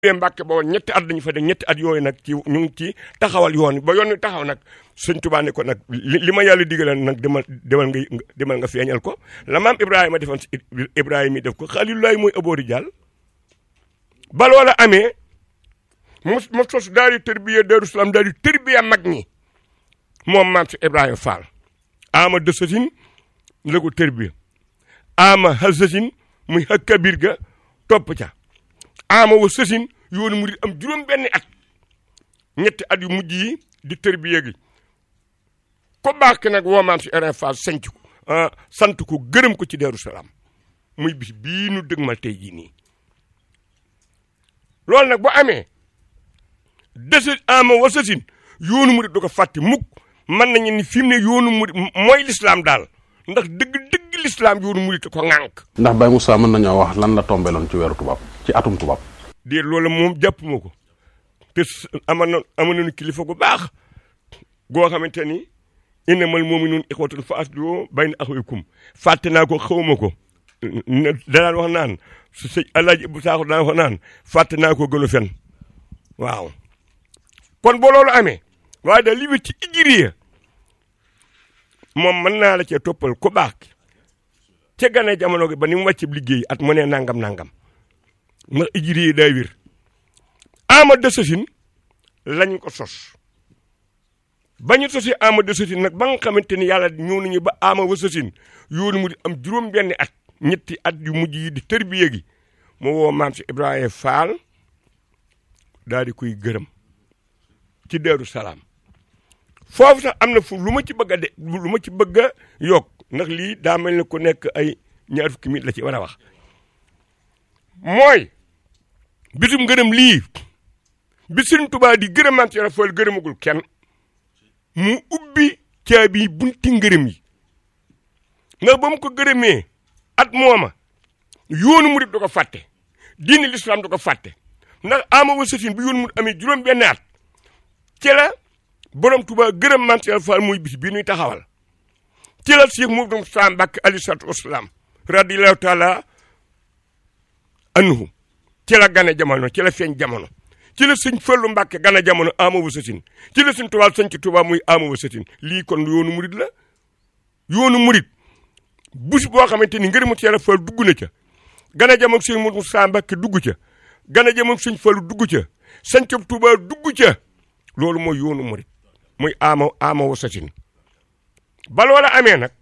dee Mbàkke Bawol ñetti at dañu fa def ñetti at yooyu nag ci ñu ngi ci taxawal yoon ba yoon wi taxaw nag sëñ Tuubaa ne ko nag li li ma yàlla digale nag demal demal nga demal nga feeñal ko la maam Ibrahima defoon si Ibrahima yi def ko Xaliilulaay mooy aboori jàll ba loola amee mu mu sos daal di tërbiya Daaru Salaam daal di tërbiya mag ñi moom maam si Ibrahima Fall ama dësasin la ko tërbiya ama hasasin muy hakkabir ga topp ca ama wa sësin yoonu murid am juróom benni at ñetti at yu mujj yi di tërbiya gi ko baax ki nag woo maam si Ibrahima Fall sanc ko sant ko gërëm ko ci Daaru Salaam muy bis bii nu dëgmal tey jii nii loolu nag bu amee dësa ama wa sësin yoonu murid du ko fàtte mukk mën nañu ni fi mu ne yoonu murid mooy lislaam daal ndax dëgg dëgg lislaam yoonu murid ko ŋànk ndax Baye Moussa mën nañoo wax lan la tombeloon ci weeru tubaab ci atum tubaab déet loolu moom jàpp ma ko te ama na ama nañu kilifa gu baax goo xamante ni innamal mu'minuuna ixwatun fa aslihu bayna axawaykum fàtte naa ko xawma ko danaan wax naan su sëñ Alaaji bu Saaxo danaan wax naan fàtte naa ko gënu fen waaw kon boo loolu amee waaye da li wét ci ijiriya moom mën naa la cee toppal ku baax ca gane jamono gi ba ni mu wàcc liggéey at mu ne nangam nangam ndax ijiriya day wir ama dësasin lañ ko sos ba ñu sosi ama dësasin nag ba nga xamante ni yàlla ñëw nañu ba ama wasasin yoonu mu di am juróom benni at ñetti at yu mujj yi di tërbiye gi mu woo maam si Ibrahima Fall daal di koy gërëm ci Daaru Salaam foofu sax am na fu lu ma ci bëgg a de lu ma ci bëgg a yokk ndax lii daa mel ni ku nekk ay ñaar fukki minit la ci war a wax mooy bisum gërëm lii bi Sëriñ Tuubaa di gërëm maam si Ibrahima Fall gërëmagul kenn mu ubbi caabi bunti ngërëm yi ndax ba mu ko gërëmee at mooma yoonu murid du ko fàtte diini lislaam du ko fàtte ndax ama wa sëtin bi yoonu murid amee juróom benn at ci la borom Tuubaa gërëm maam Cheikh Fall muy bis bii nuy taxawal ci la Cheikh Mouhamadou Moussa Mbacké alayhi salaatu wasalaam radiyallahu taala anhu ci la gane jamono ci la feeñ jamono ci la sëñ Fallu Mbàkke gana jamono ama wa sëtin ci la sëñ Tuubaa sëñ ci Tuubaa muy ama wa sëtin lii kon yoonu murid la yoonu murid bus boo xamante ni ngërëmu Yàlla Fall dugg na ca gana jamono sëñ Moussa Mbàkke dugg ca gana jamono sëñ Fallu dugg ca sëñ Tuubaa dugg ca loolu mooy yoonu murid muy ama ama wa sëtin ba loola amee nag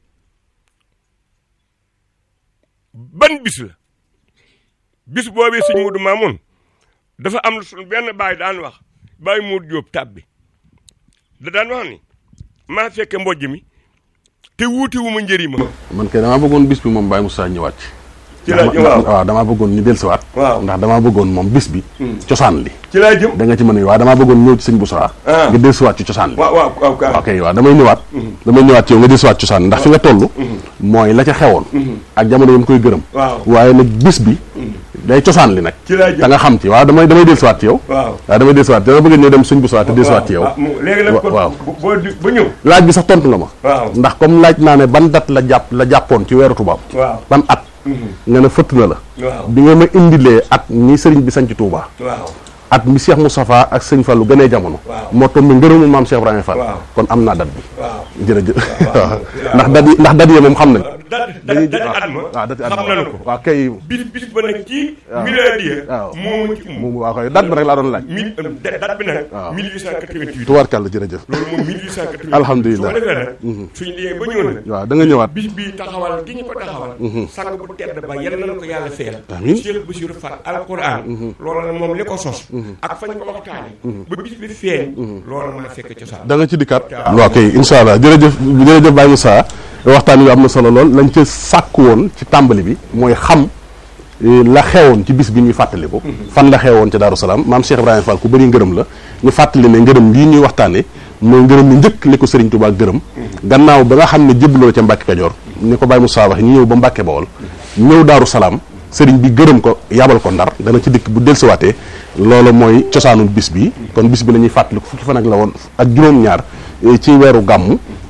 ban bis la bis boobee sëñ Mudu Maamun dafa am suñu benn baay daan wax baay Modou Diop tab bi da daan wax ni maa fekke mbojj mi te wuute wu ma njëriñ ma. man kay damaa bëggoon bis bi moom Baye Moussa ñëwaat ci. ci laa jëm waaw waaw damaa bëggoon ñu dellusiwaat. waaw ndax damaa bëggoon moom bis bi. cosaan li. ci laa jëm. da nga ci mën a waaw damaa bëggoon ñëw ci sëñ Boussa. ah nga dellusiwaat ci cosaan li. waaw waaw waaw kaa ok waaw damay ñëwaat. damay ñëwaat ci yow nga dellusiwaat ci cosaan ndax fi nga toll. mooy la ca xewoon. ak jamono yi mu koy gërëm. waaw waaye nag bis bi. day cosaan li nag. ci laa jëm da nga xam ci waaw damay damay dellusiwaat ci yow. waaw. waaw damay dellusiwaat dama bëgg ñëw dem sëñ Boussa te dellusiwaat ci yow. ah mu léegi nag kon waaw. bu boo di ba ñëw. laaj bi sax tontu nga ma. waaw ndax comme laaj naa ne ban date la jàpp la jàppoon ci weeru tubaab. waaw ban at. nga ne fëtt na la. waaw bi nga ma indilee at ni sëriñ bi sanc Touba. waaw at mi Cheikh Moustapha ak sëñ Fallou gënee jamono. waaw. moo tombé ngërëmu maam Cheikh Ibrahima Fall. waaw. kon am naa date bi. waaw. jërëjëf waaw. waaw ndax date yi ndax date yi moom xam nañ. da da da at ma waaw date at xam nañu ko. waaw kay. bis bis ba nag ci. miladiya. waaw. moo ci um. moom waa koy date bi rek laa doon laaj. mille date bi nag. waaw. 1888. tubaarkàlla jërëjëf. loolu moom 1888. Alhamdulillah. su ko defee nag. suñu liggéey ba ñëw nag. waaw da nga ñëwaat. bis bii taxawal gi ñu ko taxawal. sang bu tedd ba yal na ko yàlla fayal. Amiin. Cheikh Bassirou Fall alquran. loolu nag moom li ko sos. ak fañ ko waxtaane ba bis bi feeñ. loolu maa fekk cosaan. da nga ci dikkaat. waaw kay incha allah jërëjëf jërëjëf Baye Moussa waxtaan wi am na solo lool lañ ca sàkk woon ci tàmbali bi mooy xam eh, la xewoon ci bis bi ñuy fàttaliku. fan la xewoon ci Daaru Salaam maam Cheikh Ibrahima Fall ku bëri ngërëm la ñu fàttali ne ngërëm lii ñuy waxtaanee mooy ngërëm li njëkk li ko Serigne Touba gërëm. gannaaw ba nga xam ne jébbaloo ca Mbàkke Kajoor ni ko Baye Moussa wax ñu ñëw ba Mbàkke Bawol ñëw Daaru Salaam sëriñ bi gërëm ko yabal ko ndar dana ci dikk bu dellusiwaatee loolu mooy cosaanul bis bi kon bis bi la ñuy fàttaliku fukki fan ak la woon ak juróom-ñaar eh, ci weeru gàmmu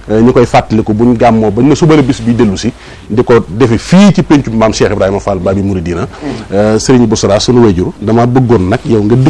ñu koy fàttaliku buñ gàmmoo bañ ne suba la bis bi dellu si di ko defe fii ci péncu maam Cheikh Ibrahima Fall Babi Mouridina Serigne Boussra sunu wayjur dama bëggoon nag yow nga